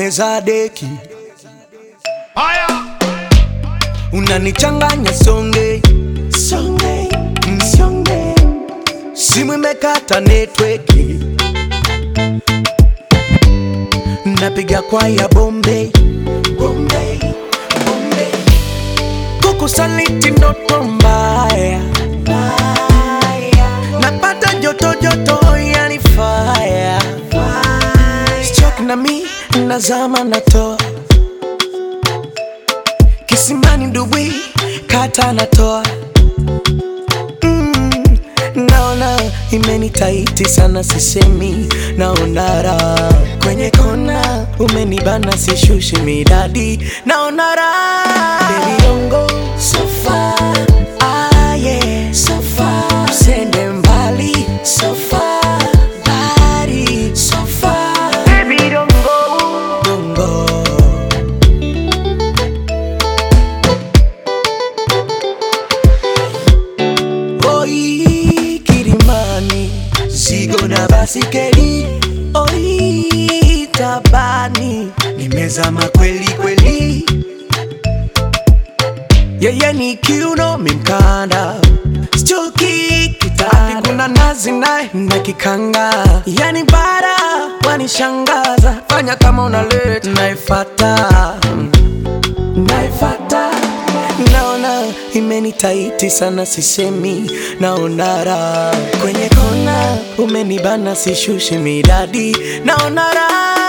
meza deki unanichanganya songe songe mm, songe simu imekata netweki napiga kwa ya bombe bombe bombe kukusaliti ndoto mbaya napata joto joto yani fire Stroke na mi nazama natoa kisimani dubwi kata natoa mm, naona imenitaiti sana sisemi naona raha kwenye kona umenibana sishushi midadi naona raha Baby, don't go so far. Ah, yeah. So far. Usende mbali so far. Body so far. Baby, don't go. Don't go. Oi, Kilimani, zigo na basikeli. Oi, tabani, nimezama kweli kweli. Yeye ni kiuno mimkanda, sichoki kitani, kuna nazi naye na kikanga, yani bara wanishangaza. Fanya kama unaleta, naifata naifata naona imenitaiti sana sisemi naona raha kwenye kona umenibana sishushi midadi naona raha